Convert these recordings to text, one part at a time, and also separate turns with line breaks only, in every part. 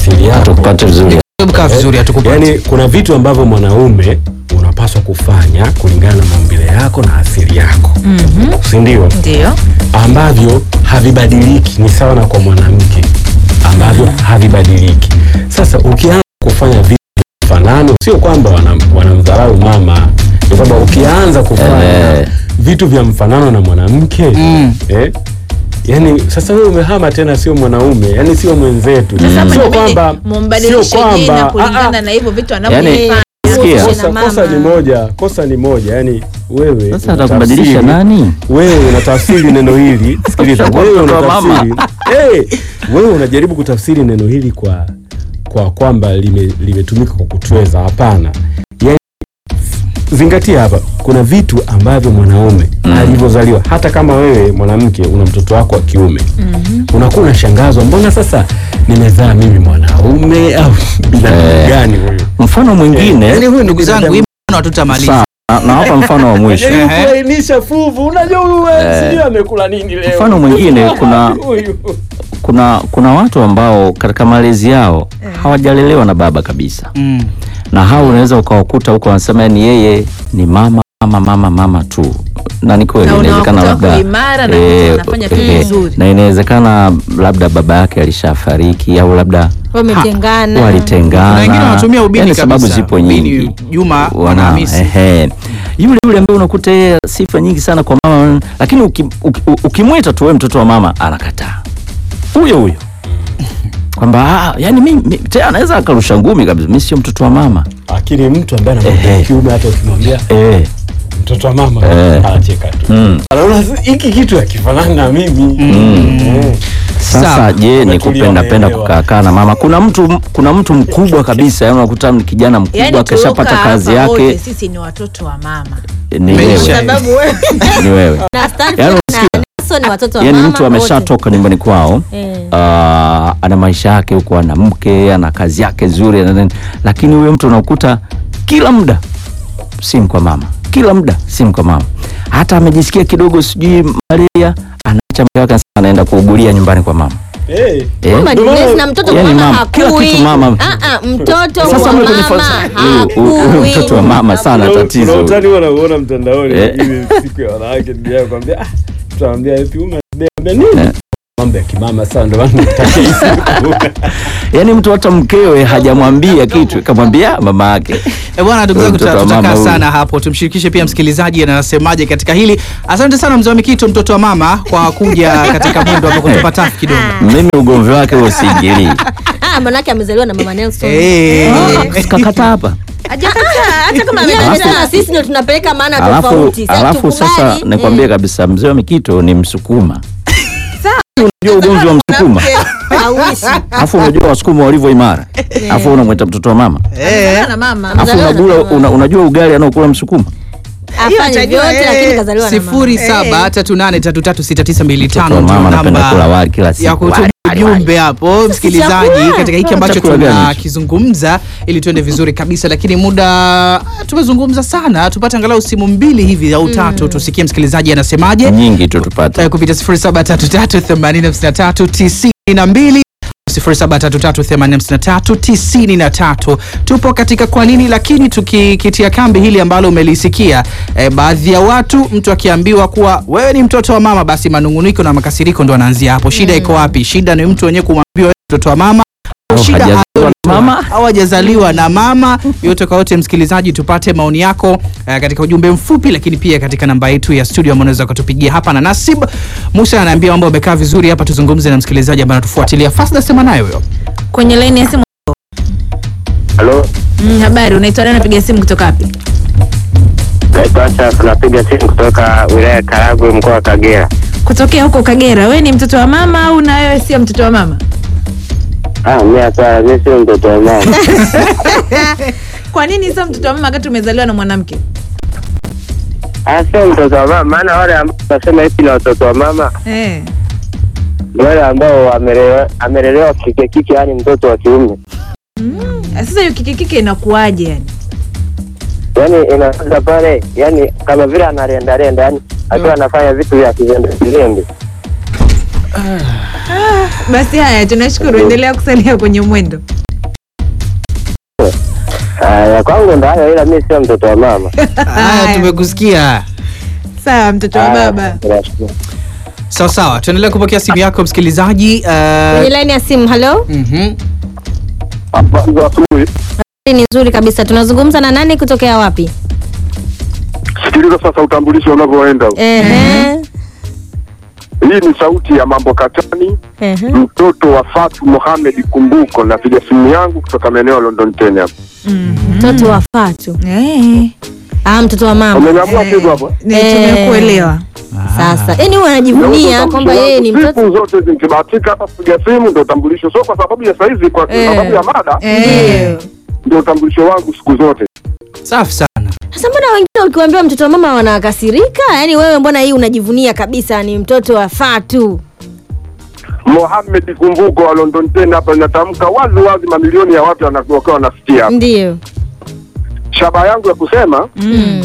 asili yako
tukupate vizuri
kaa vizuri hatukupata
yaani kuna vitu ambavyo mwanaume unapaswa kufanya kulingana na maumbile yako na asili yako mm-hmm. sindio
ndio
ambavyo havibadiliki ni sawa na kwa mwanamke ambavyo havibadiliki sasa ukianza kufanya vitu vya mfanano sio kwamba wanam- wanamdharau mama ni kwamba ukianza kufanya
Eh.
vitu vya mfanano na mwanamke
Mm.
eh, yani sasa wewe umehama tena sio mwanaume yani sio mwenzetu
Sasa
sio
inabidi
kwamba
mumbadilishe
sio kwamba-
jina
ah, ah.
kulingana na hivyo vitu
yani
anavyofanya
sikia
kosa,
na
kosa
mama.
ni moja kosa ni moja yani wewe
sasa
unatafsiri-
atakubadilisha nani
wewe unatafsiri neno hili sikiliza
Utakuwa
wewe
mtoto wa
unatafsiri hey, wewe unajaribu kutafsiri neno hili kwa kwa kwamba lime- limetumika kwa kutweza hapana yani, zingatia hapa kuna vitu ambavyo mwanaume mm. alivyozaliwa hata kama wewe mwanamke una mtoto wako wa kiume mm-hmm. unakuwa unashangazwa mbona sasa nimezaa mimi mwanaume au binadamu
Eh.
gani huyu
mfano mwingine
yani huyu ni
ndugu zangu
binadamu
hii maneno hatutamaliza
Sawa, na- na hapa mfano wa mwisho
Jaribu
Ehe.
kulainisha fuvu unajua huyu wewe sijui amekula nini leo
mfano mwingine kuna
Huyu.
kuna kuna watu ambao katika malezi yao hawajalelewa na baba kabisa
Mm.
na hao unaweza ukawakuta huko wanasema ni yeye ni mama mama mama mama tu na ni kweli
Na
inawezekana
unawakuta
labda
wako imara na
eh,
wanafanya tu
eh,
vizuri.
na inawezekana labda baba yake alishafariki au labda
Wametengana.
ha- walitengana
Kuna wengine wanatumia ubini
Yaani sababu
kabisa.
zipo
Ubini,
nyingi
Juma,
Wana-
Wanahamisi.
ehe. yule yule ambaye unakuta yeye sifa nyingi sana kwa mama lakini uki- uki- ukimwita tu wewe mtoto wa mama anakataa huyo huyo kwamba ah, yani mi, mi, tena anaweza akarusha ngumi kabisa mi sio mtoto wa mama
lakini mtu ambaye anamwambia
Ehe.
kiume hata ukimwambia
eh,
mtoto wa mama
Eh.
anacheka tu
mm.
anaona hiki kitu hakifanani na mimi Eh.
Sasa
Sawa.
je, ni
Wametulia,
kupenda penda
wameelewa.
kukaa na mama? Kuna mtu kuna mtu mkubwa kabisa, yani unakuta ni kijana mkubwa
yani
akishapata kazi
wote
yake
sisi ni watoto wa mama
ni
Maisha.
wewe,
sababu wewe
ni wewe.
Na Stanford
Yaani
na Nelson ni watoto wa
Yani
mama
mtu
wote.
ameshatoka nyumbani kwao
Eh.
ah, ana maisha yake huko, ana mke, ana kazi yake nzuri, ana nini. lakini huyo mtu unakuta kila muda simu kwa mama, kila muda simu kwa mama. Hata amejisikia kidogo sijui malaria, anaacha mke wake anaenda kuugulia nyumbani kwa mama
Eh.
eh?
Mama ni mlezi na mtoto
Yani
mama
mama, kila
hakui.
kitu mama.
Ah, ah, mtoto
Sasa
wa
mwe kwenye
mama
falsa- huyu- huyu- huyu mtoto wa
hakui.
mama sana
Kuna-
tatizo.
kuna utani huwa nauona mtandaoni
Eh.
ile siku ya wanawake ndio yao kwambia ah tutamwambia eti ume ambia nini
Eh.
mambo ya kimama sana ndio maana nitaki hii siku
yaani mtu hata mkewe hajamwambia kitu kamwambia mama yake
Eh, bwana ndugu zangu
Mtoto
tuta-
wa mama
tutakaa
huyu.
sana hapo tumshirikishe pia msikilizaji anasemaje katika hili asante sana mzee wa mikito mtoto wa mama kwa kuja katika mundo hapo kutupa tafu kidogo
mimi ugomvi wake huo siingilii
Ah, manake amezaliwa na mama Nelson.
Eh.
kakata hapa
hajakataa hata kama
Yeye
amekataa.
amesema sisi ndio tunapeleka maana
alafu
tofauti. Sasa
alafu sasa
tukubali.
nikwambie
Eh,
kabisa mzee wa mikito ni msukuma unajua ugomvi wa msukuma
hauishi.
alafu unajua wasukuma walivyo imara alafu unamwita mtoto wa mama
Amezaliwa na mama
alafu
Amezaliwa na
unagula
mama.
una, unajua ugali anaokula msukuma
Afanye
atajua,
vyote
eh.
lakini kazaliwa na mama.
sifuri saba tatu nane tatu tatu sita tisa mbili
mtoto
tano
wa
ndio
mama anapenda kula
namba
wali kila siku
ya kutuma
Wali, wali, wali.
ujumbe hapo msikilizaji
chakula.
katika hiki
Ah,
ambacho
chakula gani hicho?
tunakizungumza ili tuende vizuri kabisa lakini muda tumezungumza sana tupate angalau simu mbili hivi au tatu tusikie msikilizaji anasemaje
nyingi tu tupate
Eh, kupita 0733805392 0733805393 tupo katika kwa nini lakini tukikitia kambi hili ambalo umelisikia eh, baadhi ya watu mtu akiambiwa kuwa wewe ni mtoto wa mama basi manunguniko na makasiriko ndo anaanzia hapo shida iko wapi shida ni mtu wenyewe kumwambia wewe ni mtoto wa mama au
Au
shida
hajazaliwa na
aliotoa,
mama.
au hajazaliwa na mama yote kwa yote msikilizaji tupate maoni yako eh, katika ujumbe mfupi lakini pia katika namba yetu ya studio ambao unaweza ukatupigia hapa na nasib musa anaambia mambo amekaa vizuri hapa tuzungumze na msikilizaji ambaye anatufuatilia fasta sema naye huyo
kwenye laini ya simu
Halo,
mm, habari unaitwa nani napiga simu kutoka wapi
naitwa Ashraf, napiga simu kutoka wilaya ya Karagwe, mkoa wa Kagera.
kutokea huko kagera wewe ni mtoto wa mama au na wewe sio mtoto wa mama
Ah, mimi hapana, mimi sio mtoto wa mama.
kwa nini sio mtoto wa mama wakati umezaliwa na mwanamke
Ah, sio mtoto wa mama, maana wale ambao nasema hivi na watoto wa mama
eh.
ni wale ambao wamelelewa amelelewa kike kike, yani mtoto wa kiume,
sasa hiyo kikikike inakuwaje yani
yani inaanza pale, yani kama vile analenda lenda, yani akiwa anafanya vitu vya kizembe kizembe.
basi haya tunashukuru endelea kusalia kwenye mwendo
Haya, kwangu ndo hayo, ila mi sio mtoto wa mama.
Haya, tumekusikia.
sawa mtoto wa
Haya,
baba
tunashukuru.
Sawa sawa, tuendelee kupokea simu yako msikilizaji.
kwenye
Uh,
laini ya simu halo
mhm.
Habari za asubuhi.
ni nzuri kabisa tunazungumza na nani kutokea wapi
Sikiliza sasa utambulisho unavyoenda.
Ehe.
Hii ni sauti ya mambo katani,
Ehe.
mtoto wa Fatu Mohamed Kumbuko. Napiga simu yangu kutoka maeneo ya London Ten hapa.
mtoto wa Fatu
Eh,
ah, mtoto wa mama
Umenyamua kitu hapo?
ni-
Eh.
tumekuelewa
sasa yani huwa anajivunia kwamba yeye ni mtoto
Siku zote zikibahatika hapa kupiga simu ndio utambulisho, sio kwa sababu ya saizi, kwa
Eh.
sababu ya mada
Eh,
ndio utambulisho wangu siku zote.
Safi sana.
sasa mbona wengine ukiwaambia mtoto wa mama wanakasirika yaani wewe mbona hii unajivunia kabisa ni mtoto wa Fatu
Mohamed Kumbuko wa London Ten hapa, inatamka wazi wazi, mamilioni ya watu wanakuwa wanasikia hapa.
ndio
Shabaha yangu ya kusema
mm.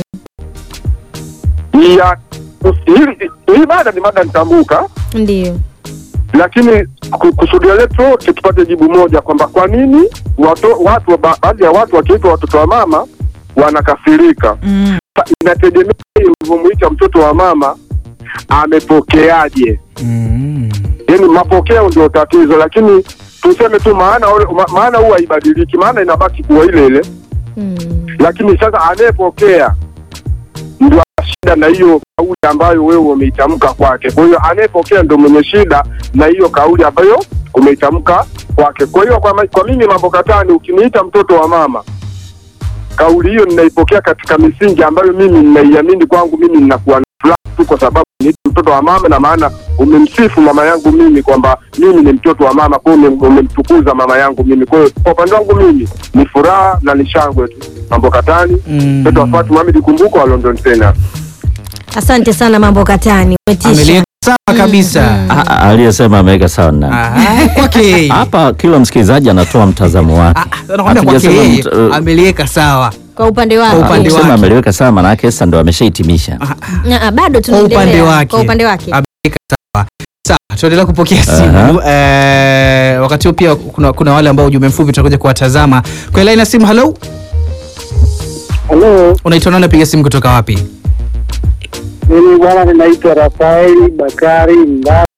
ya hii hii mada ni mada nitambuka
ndio
lakini ku- kusudia letu wote tupate jibu moja kwamba kwa nini watu, watu ba- baadhi ya watu wakiitwa watoto wa mama wanakasirika.
mm,
Sa- Inategemea yeye ulivyomuita mtoto wa mama amepokeaje.
Mm.
Yani mapokeo ndio tatizo, lakini tuseme tu maana ule- ma- maana huwa haibadiliki, maana inabaki kuwa ile ile,
mm.
lakini sasa anayepokea ndio ana shida na hiyo kauli ambayo wewe umeitamka kwake. Kwa hiyo anayepokea ndio mwenye shida na hiyo kauli ambayo umeitamka kwake. Kwa hiyo kwa, ma- kwa mimi mambo katani, ukiniita mtoto wa mama, kauli hiyo ninaipokea katika misingi ambayo mimi ninaiamini kwangu, mimi ninakuwa na furaha tu kwa sababu ni mtoto wa mama, na maana umemsifu mama yangu mimi kwamba mimi ni mtoto wa mama, kwa hiyo umem- umemtukuza mama yangu mimi. Kwa hiyo kwa upande wangu mimi ni furaha na ni shangwe tu. Mambo katani,
Mm.
mtoto wa Fatuma Mohamed Kumbuko wa London tena.
asante sana mambo katani umetisha
Ameliweka sawa kabisa.
Ah, ah, aliyesema ameweka sawa na
Aha, kwake.
hapa, kila msikilizaji anatoa mtazamo wake.
Ah, nakwambia kwake
Hatujasema
yeye
mt- uh,
ameliweka sawa.
kwa upande
Kwa
wake
upande
Ukisema
wake.
ameliweka sawa, maana yake sasa ndo ameshahitimisha.
Na, ah, bado
Kwa upande
tunaendelea
wake.
kwa upande wake
Ameliweka sawa. Sawa, tuendelea kupokea simu. Eh, wakati huu pia kuna, kuna wale ambao ujumbe mfupi tutakuja kuwatazama. Kwa line ya simu, hello.
Halo,
Unaitwa nani napiga simu kutoka wapi?
mimi bwana ninaitwa Rafaeli Bakari Mbago,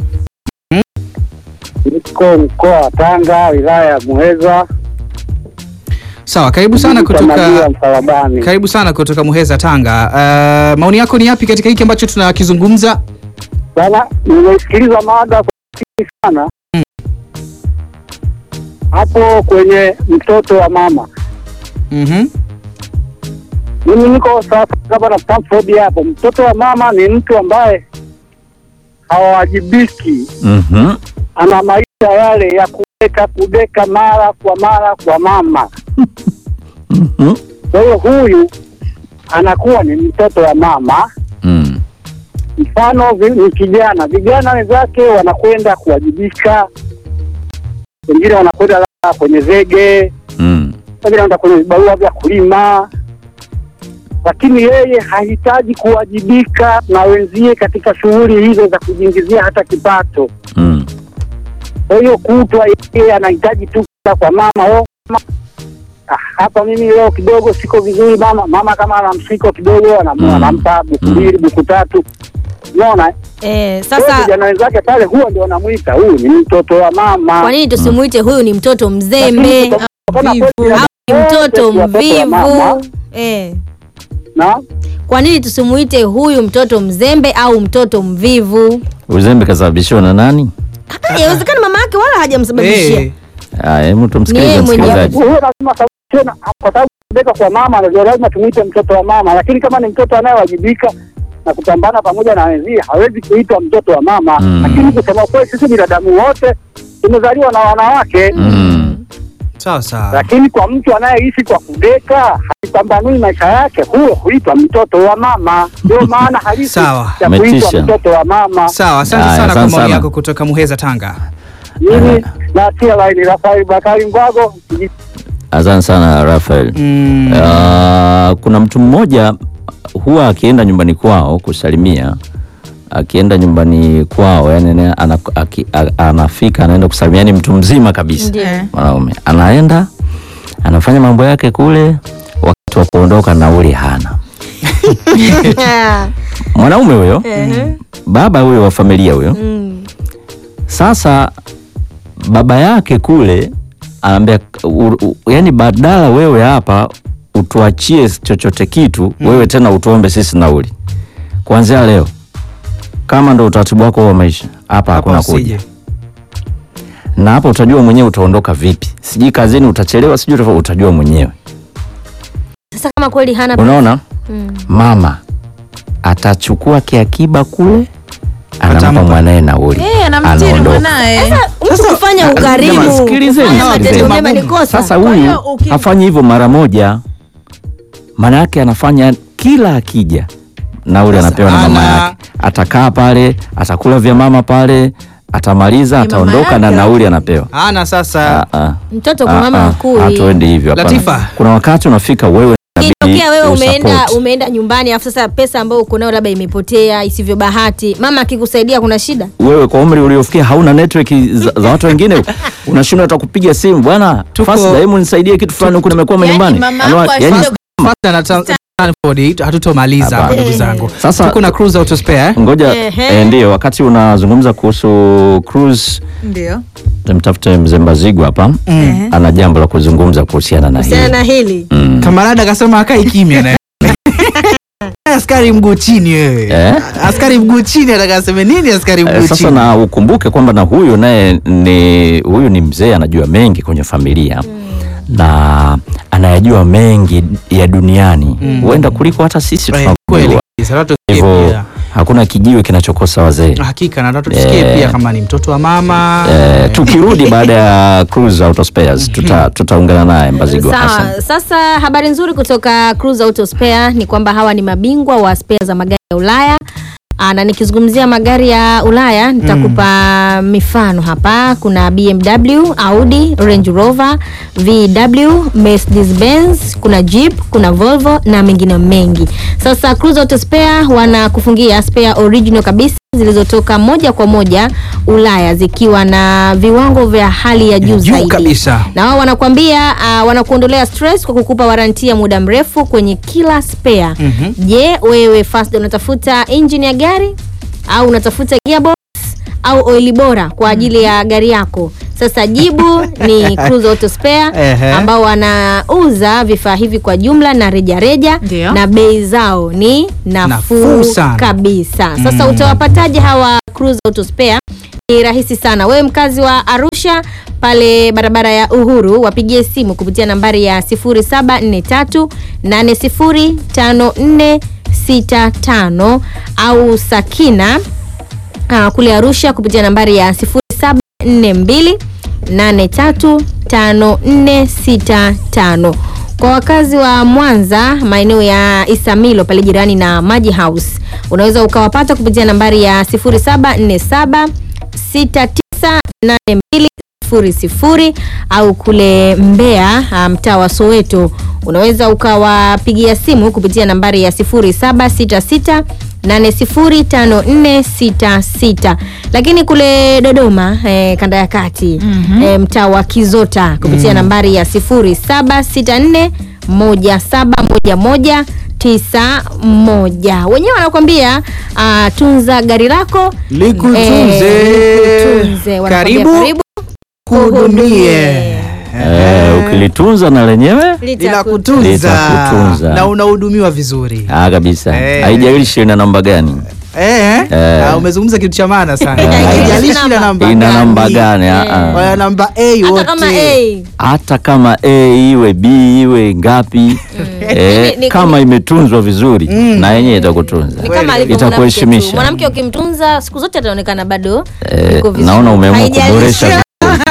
niko mkoa wa Tanga, wilaya ya Muheza,
Sawa, karibu sana
Majiwa
kutoka
Msalabani.
karibu sana kutoka Muheza Tanga. Eh, maoni yako ni yapi katika hiki ambacho tunakizungumza?
Bwana, nimesikiliza mada kwa makini sana hapo kwenye mtoto wa mama.
Mhm.
Mimi niko sasa kama na Stanford hapo. Mtoto wa mama ni mtu ambaye hawajibiki,
Mhm.
ana maisha yale ya kudeka kudeka mara kwa mara kwa mama.
Mhm.
Kwa hiyo huyu anakuwa ni mtoto wa mama.
Mm.
Mfano vi- ni kijana, vijana wenzake wanakwenda kuwajibika, wengine wanakwenda labda kwenye zege,
Mm.
wengine wanaenda kwenye vibarua vya kulima, lakini yeye hahitaji kuwajibika na wenzie katika shughuli hizo za kujiingizia hata kipato.
Mm.
Kwa hiyo kutwa yeye anahitaji tu kwenda kwa mama oh, mama. Ah, hapa mimi leo kidogo siko vizuri mama. Mama kama ana mshiko kidogo anam-
Mm.
anampa buku
Mm.
mbili buku tatu, unaona
eh,
Kwa hiyo
sasa
vijana wenzake pale huwa ndio wanamwita huyu ni mtoto wa mama.
kwa nini tusimuite huyu ni mtoto
Lakini
mzembe
kutokana
mvivu.
kweli
au ni
wote
mtoto
ni watoto wa mama,
mvivu eh.
na
kwa nini tusimuite huyu mtoto mzembe au mtoto mvivu
Uzembe kasababishiwa na nani?
Ah, yawezekana mama yake wala hajamsababishia
Eh,
Aya, hebu
Ni yeye
tumsikilize
mwenyewe.
msikilizaji.
huyo lazima sa- tena kwa sababu kubeka kwa mama ndio lazima tumwite mtoto wa mama, lakini kama ni mtoto anayewajibika na kupambana pamoja na wenzie hawezi kuitwa mtoto wa mama.
Mm.
Lakini kusema kweli, sisi binadamu wote tumezaliwa na wanawake
Mm.
sawa sawa.
lakini kwa mtu anayeishi kwa kudeka haipambanui maisha yake, huyo huitwa mtoto wa mama. Ndio maana halisi
Sawa.
ya kuitwa
Umetisha.
mtoto wa mama.
Sawa, asante
Haya,
sana kwa
asante
maoni
sana.
yako kutoka Muheza Tanga.
Mimi natia laini Rafael Bakari Mbago,
Asante sana Rafael.
Mm.
Ah, kuna mtu mmoja huwa akienda nyumbani kwao kusalimia akienda nyumbani kwao yani ana, ana, aki, a- anafika anaenda kusalimia yani mtu mzima kabisa
Ndio.
mwanaume anaenda anafanya mambo yake kule wakati wa kuondoka nauli hana mwanaume huyo
Ehe.
baba huyo wa familia huyo
Mm.
sasa baba yake kule anaambia u- u- yani badala wewe hapa utuachie chochote kitu wewe tena utuombe sisi nauli kuanzia leo kama ndo utaratibu wako wa maisha hapa hakuna
Hapa
kuja
usije.
na hapo utajua mwenyewe utaondoka vipi sijui kazini utachelewa sijui utafa- utajua mwenyewe
Sasa kama kweli hana
unaona
Mm.
mama atachukua kiakiba kule anampa
Atampa.
mwanaye nauli
Eh, anamtiri
anaondoka.
mwanaye.
mtu kufanya ukarimu
Jamaa, sikilizeni,
kufanya matendo
sikilizeni.
mema ni kosa.
Sasa
Kwa
huyu
hiyo uki-
hafanyi hivyo mara moja, maana yake anafanya kila akija nauli
Sasa
anapewa na mama
ana-
yake, atakaa pale, atakula vya mama pale, atamaliza,
Ni mama
ataondoka na
yake
nauli
au-
anapewa.
ana sasa
Ah, ah.
mtoto
Ah,
kwa mama
ah.
mkuu
Hatuendi hivyo hapana.
Latifa.
Kuna wakati unafika wewe inabidi
Ikitokea wewe umeenda
usupport.
umeenda nyumbani afu sasa pesa ambayo uko nayo labda imepotea isivyo bahati, mama akikusaidia kuna shida?
wewe kwa umri uliofikia hauna network za, za watu wengine unashindwa hata kupiga simu bwana
Tuko-
fast hebu nisaidie kitu fulani huku nimekwama
Yaani
nyumbani
mama
Anwa-
yako
yaani
ashinde
Fasta na ta- Stanford hatutomaliza hapa
Hapana.
ndugu zangu.
Sasa-
tuko na cruise auto spare. eh?
ngoja
Ehe.
eh, ndio wakati unazungumza kuhusu cruise
Ndio.
tumtafute mzee Mbazigu hapa
Ehe.
ana jambo la kuzungumza kuhusiana na
Kuhusiana
hili
na hili
mm.
Kamarada akasema akai kimya na askari mguu chini wewe.
Eh?
Askari mguu chini ataka aseme nini askari
Eh,
mguu
sasa
chini?
na ukumbuke kwamba na huyu naye ni huyu ni mzee anajua mengi kwenye familia na anayajua mengi ya duniani huenda kuliko hata sisi
Eh, Kweli.
tunakujua
kabisa, watu tusikie
hivyo
pia.
hakuna kijiwe kinachokosa wazee
Hakika na watu tusikie
Eh.
pia kama ni mtoto wa mama.
Eh, tukirudi baada ya cruise auto spares tuta, tutaungana naye Mbazigo Hassan.
Sawa. Sasa habari nzuri kutoka Cruise Auto Spare ni kwamba hawa ni mabingwa wa spare za magari ya Ulaya. Aa, na nikizungumzia magari ya Ulaya nitakupa mifano hapa. Kuna BMW, Audi, Range Rover, VW, Mercedes Benz, kuna Jeep, kuna Volvo na mengine mengi. Sasa Cruise Auto Spare wanakufungia spare original kabisa zilizotoka moja kwa moja Ulaya zikiwa na viwango vya hali ya juu
Juu
zaidi
kabisa.
na wao wanakuambia uh, wanakuondolea stress kwa kukupa waranti ya muda mrefu kwenye kila spare.
Mhm.
Je, wewe Fazda unatafuta engine ya gari au unatafuta gearbox au oili bora kwa ajili ya gari yako? Sasa jibu ni Cruise Auto Spare
Ehe.
ambao wanauza vifaa hivi kwa jumla na rejareja
Ndio.
na bei zao ni nafuu
Nafuu sana.
kabisa. Sasa utawapataje hawa Cruise Auto Spare? Ni rahisi sana. Wewe mkazi wa Arusha pale barabara ya Uhuru, wapigie simu kupitia nambari ya 0743 805465 au Sakina uh, kule Arusha kupitia nambari ya 0742 835465. Kwa wakazi wa Mwanza maeneo ya Isamilo pale jirani na Maji House unaweza ukawapata kupitia nambari ya 0747 698200 au kule Mbeya ah, mtaa wa Soweto unaweza ukawapigia simu kupitia nambari ya 0766 805466 lakini kule Dodoma eh, kanda ya kati eh, mtaa wa Kizota kupitia nambari ya 0764 1711 91 wenyewe wanakuambia ah, tunza gari lako
Likutunze.
eh, likutunze. Wanakuambia
Karibu kuhudumie.
Eh, ukilitunza na lenyewe
Linakutunza
Litakutunza.
na unahudumiwa vizuri.
ah, kabisa
Eh.
haijalishi ina namba gani
Eh,
Eh.
ah, umezungumza kitu cha maana sana.
Eh.
Haijalishi ina namba
ina namba
gani.
gani ah, ah.
Wana namba A
hata
wote.
kama A
hata kama A iwe B iwe ngapi eh,
Ni- ni-
kama imetunzwa vizuri na yenyewe itakutunza
ni kama alivyo
Itakuheshimisha.
mwanamke tu. Mwanamke ukimtunza siku zote ataonekana bado
Eh,
yuko vizuri.
naona umeamua
Haijalishi.
kuboresha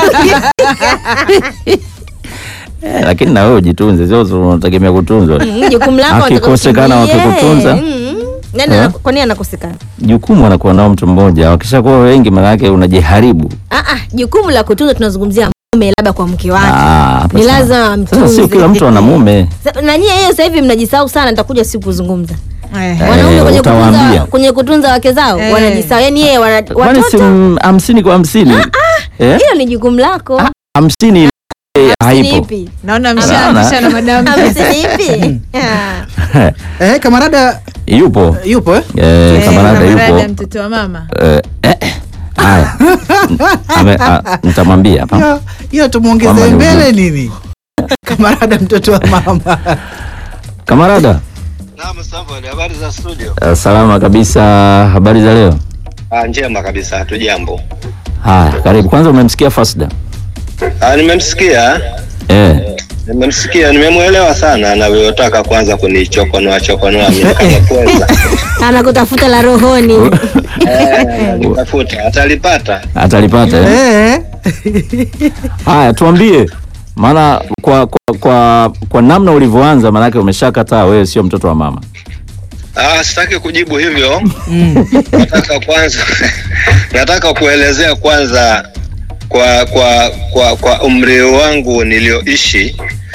Eh, lakini na wewe ujitunze, sio unategemea kutunzwa.
Mm, jukumu lako
Akikosekana
watakakutumie.
wakikutunza?
Mm. Nani
Eh?
ana- kwa nini anakosekana
Jukumu anakuwa nao mtu mmoja, wakishakuwa wengi, maana yake unajiharibu.
ah, ah, jukumu la kutunza tunazungumzia mume labda kwa mke wake
Ah, hapa
ni
sawa.
lazima
Sasa
amtunze.
sio kila mtu ana mume.
Sa- na nyie hiyo sasa hivi mnajisahau sana nitakuja siku kuzungumza
Eh.
wanaume
Eh,
kwenye kutunza,
utawaambia.
kwenye kutunza wake zao
Eh.
wanajisahau yani yeye wana,
kwani si
watoto
m- hamsini kwa hamsini Eh?
hilo ni jukumu lako
Ah, hamsini eh,
Hamsini
haipo
ipi
naona
Naona.
mshaanzisha na madamu
hamsini ipi Ah.
Eh, kamarada
yupo
yupo eh?
eh, kamarada yupo
mtoto wa mama
Eh, eh, haya Ame- a- nitamwambia hapa
Hiyo- hiyo tumwongeze
Mama ni
mbele nini kamarada mtoto wa mama
kamarada
Naam, Samuel, habari za studio?
eh, salama kabisa habari za leo
Ah, njema kabisa, hatujambo.
haya karibu kwanza umemsikia fasda
Ah, nimemsikia
eh,
nimemsikia, nimemwelewa sana anavyotaka kwanza kunichokonoa chokonoa mimi kama kwanza.
anakutafuta la rohoni
Eh, nitafuta atalipata.
atalipata eh?
Eh.
haya tuambie maana kwa, kwa, kwa, kwa namna ulivyoanza maanake umeshakataa wewe sio mtoto wa mama
Ah, sitaki kujibu hivyo. Nataka kwanza nataka kuelezea kwanza kwa kwa kwa kwa umri wangu nilioishi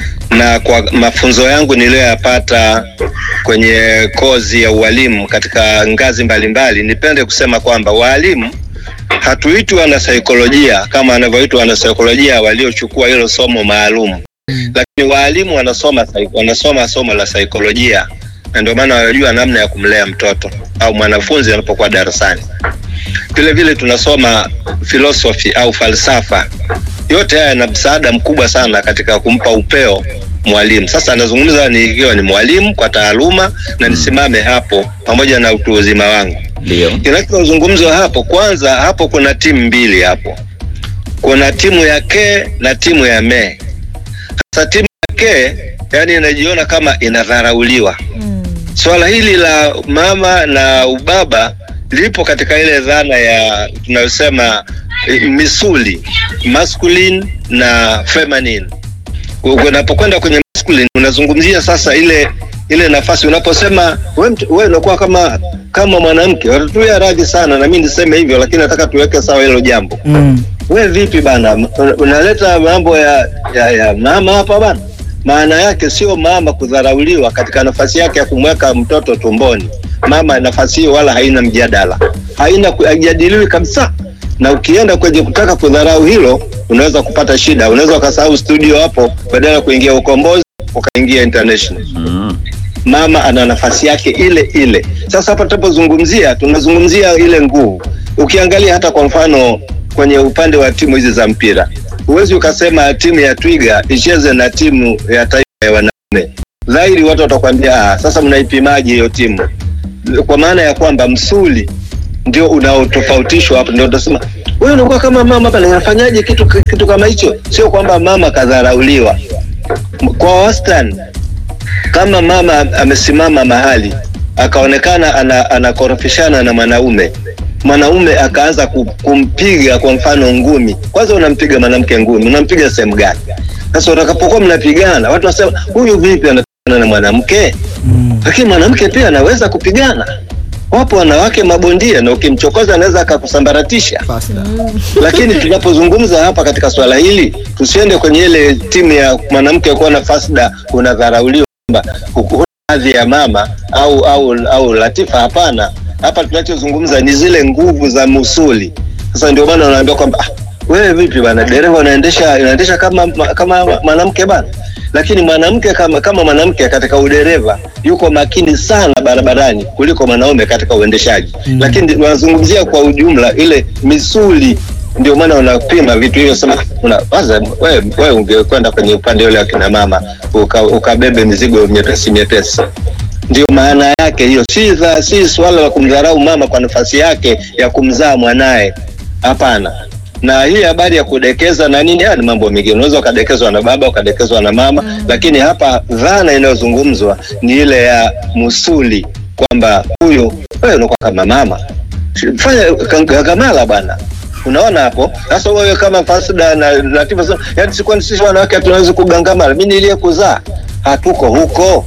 na kwa mafunzo yangu niliyoyapata kwenye kozi ya ualimu katika ngazi mbalimbali, nipende kusema kwamba waalimu hatuitwi wanasaikolojia kama anavyoitwa wanasaikolojia waliochukua hilo somo maalum, lakini waalimu wanasoma sai- wanasoma somo la saikolojia na ndio maana wanajua namna ya kumlea mtoto au mwanafunzi anapokuwa darasani. Vile vile tunasoma philosophy au falsafa. Yote haya yana msaada mkubwa sana katika kumpa upeo mwalimu. Sasa nazungumza nikiwa ni mwalimu kwa taaluma na nisimame hapo pamoja na utu uzima wangu.
ndio
Kinachozungumzwa hapo, kwanza hapo kuna timu mbili hapo, kuna timu ya ke na timu ya me. Sasa timu ya ke yani inajiona kama inadharauliwa. Swala hili la mama na ubaba lipo katika ile dhana ya tunayosema eh, misuli masculine na feminine. Unapokwenda kwenye masculine unazungumzia sasa ile ile nafasi unaposema wewe mtu- wewe unakuwa kama kama mwanamke, watatuia radhi sana na mimi niseme hivyo, lakini nataka tuweke sawa hilo jambo.
Mm.
We vipi bana, Un- unaleta mambo ya, ya, ya mama hapa bana? Maana yake sio mama kudharauliwa katika nafasi yake ya kumweka mtoto tumboni. Mama nafasi hiyo wala haina mjadala, haina ku- haijadiliwi kabisa. Na ukienda kwenye kutaka kudharau hilo, unaweza kupata shida, unaweza ukasahau studio hapo, badala ya kuingia ukombozi ukaingia international
mm.
mama ana nafasi yake ile ile. Sasa hapa tunapozungumzia, tunazungumzia ile nguvu. Ukiangalia hata kwa mfano kwenye upande wa timu hizi za mpira, huwezi ukasema timu ya Twiga icheze na timu ya taifa ya wanaume. Dhahiri watu watakwambia ah, sasa mnaipimaje hiyo timu? Kwa maana ya kwamba msuli ndio unaotofautishwa hapo, ndio utasema wewe unakuwa kama mama hapa, nafanyaje kitu kitu kama hicho? Sio kwamba mama kadharauliwa kwa wastani kama mama amesimama mahali akaonekana ana, anakorofishana na mwanaume mwanaume akaanza ku- kumpiga kwa mfano ngumi kwanza unampiga mwanamke ngumi unampiga sehemu gani sasa utakapokuwa mnapigana watu wasema huyu vipi anapigana na mwanamke lakini mwanamke pia anaweza kupigana wapo wanawake mabondia na ukimchokoza anaweza akakusambaratisha lakini tunapozungumza hapa katika swala hili tusiende kwenye ile timu ya mwanamke kuwa na fasda unadharauliwa kwamba huna hadhi ya mama au au au latifa hapana hapa tunachozungumza ni zile nguvu za musuli sasa ndio maana unaambia kwamba ah, wewe vipi bana dereva unaendesha unaendesha kama kama mwanamke bana lakini mwanamke kama kama mwanamke katika udereva yuko makini sana barabarani kuliko mwanaume katika uendeshaji mm. lakini wanazungumzia kwa ujumla ile misuli ndio maana unapima vitu hivyo sema una kwanza wewe wewe ungekwenda kwenye upande ule wa kina mama uka, ukabebe mizigo myepesi myepesi ndio maana yake hiyo si dha, si swala la kumdharau mama kwa nafasi yake ya kumzaa mwanaye hapana na hii habari ya kudekeza na nini haya ni mambo mengine unaweza ukadekezwa na baba ukadekezwa na mama mm. lakini hapa dhana inayozungumzwa ni ile ya musuli kwamba huyu wewe unakuwa kama mama fanya gagamala bwana unaona hapo sasa wewe kama fasda na latifa sema yani sikuwa sisi wanawake tunaweza kugangamala mimi niliye kuzaa hatuko huko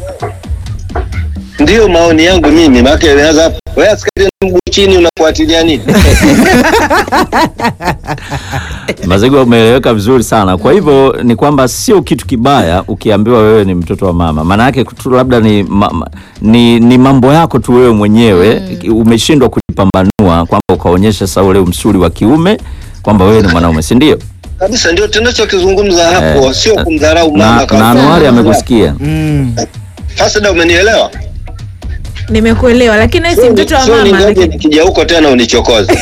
ndio maoni yangu mimi maana inaanza hapo wewe askari na mguu chini unafuatilia nini
Mazigo umeeleweka vizuri sana. Kwa hivyo ni kwamba sio kitu kibaya ukiambiwa wewe ni mtoto wa mama, maana yake tu labda ni, ma, ma- ni, ni mambo yako tu wewe mwenyewe umeshindwa kujipambanua kwamba ukaonyesha sasa ule msuli wa kiume kwamba wewe ni mwanaume, si ndio?
kabisa, ndio tunachokizungumza hapo, sio kumdharau mama
Na,
kwa
na
mfano.
Anuari amekusikia.
Mm.
Fasida, umenielewa?
nimekuelewa lakini wewe si mtoto wa
Sio
mama
ningoje
lakini
nikija huko tena unichokoze.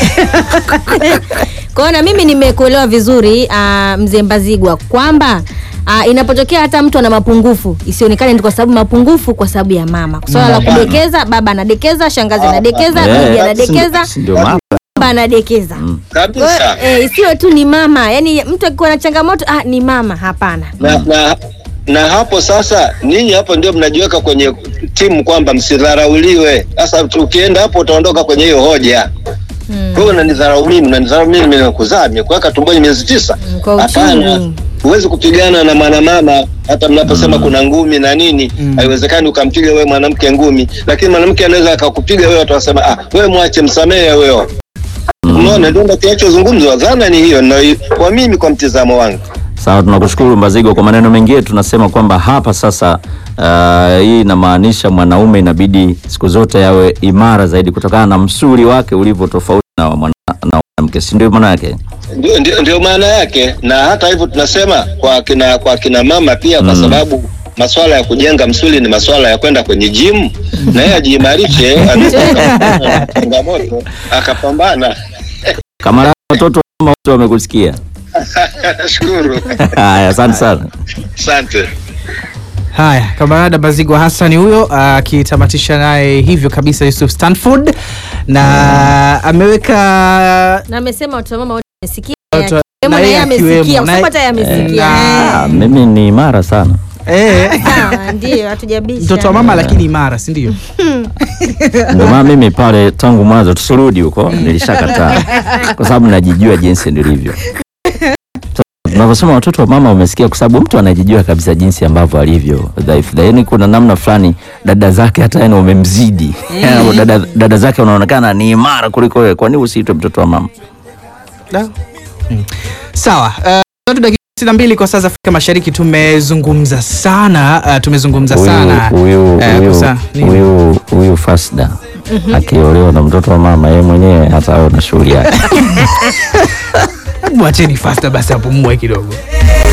Kwa hiyo na mimi nimekuelewa vizuri uh, mzee Mbazigwa kwamba uh, inapotokea hata mtu ana mapungufu isionekane ni kwa sababu mapungufu kwa sababu ya mama. Swala la kudekeza, baba anadekeza, shangazi anadekeza,
Eh,
bibi
si-
anadekeza,
si ndio mama?
baba anadekeza. Kwa
Kabisa.
hiyo eh, isiwe tu ni mama, yaani mtu akikuwa na changamoto ah, ni mama. Hapana.
na, na, na hapo sasa ninyi hapo ndio mnajiweka kwenye timu kwamba msidharauliwe. Sasa ukienda hapo utaondoka kwenye hiyo hoja. Wewe unanidharau mimi, unanidharau mimi, mimi nimekuzaa, nimekuweka tumboni miezi tisa.
Mm, kwa
Hapana,
uchungu.
huwezi kupigana na mwanamama hata mnaposema kuna ngumi na nini, haiwezekani ukampiga wewe mwanamke ngumi, lakini mwanamke anaweza akakupiga wewe, watu wasema ah, wewe mwache, msamehe wewe. Umeona, ndio ndio kinachozungumzwa. Dhana ni hiyo, na kwa mimi, kwa mtizamo wangu
Sawa, tunakushukuru Mbazigo. Kwa maneno mengine tunasema kwamba hapa sasa, uh, hii inamaanisha mwanaume inabidi siku zote yawe imara zaidi kutokana na msuli wake ulivyo tofauti na wa mwana- na mwanamke, si ndio maana yake?
Ndio, ndio, ndio maana yake, na hata hivyo tunasema kwa kina kwa kina mama pia, kwa sababu masuala ya kujenga msuli ni masuala ya kwenda kwenye gym, na yeye ajiimarishe, anaweza na changamoto akapambana.
Kama watoto kama wote wamekusikia.
Nashukuru,
Haya, asante sana.
asante.
Haya, kamarada Bazigwa Hassan huyo akitamatisha naye hivyo kabisa Yusuf Stanford na ameweka
Na amesema watu wa mama wote wamesikia.
Watu wa-
Akiwemo
na
na
yeye
yeye amesikia.
akiwemo, na-
Usipata hata yeye amesikia.
Ah, mimi ni imara sana.
eh,
Sawa, ndio hatujabisha.
mtoto wa mama lakini imara, si ndio?
Ndio maana mimi pale tangu mwanzo tusirudi huko nilishakataa kwa sababu najijua jinsi nilivyo. Tunavyosema watoto wa mama umesikia, kwa sababu mtu anajijua kabisa jinsi ambavyo alivyo dhaifu. Yaani kuna namna fulani dada zake hata yani wamemzidi. Yaani dada, dada zake wanaonekana ni imara kuliko wewe. Kwa nini usiitwe mtoto wa mama?
Da. Mm. Sawa. Uh, tatu dakika sitini na mbili kwa saa za Afrika Mashariki. Tumezungumza sana uh, tumezungumza sana
Huyu
Eh,
huyu
kusa- nini?
huyu huyu Fasda akiolewa na mtoto wa mama, yeye mwenyewe hata awe na shughuli yake.
Mwacheni fasta basi apumue kidogo.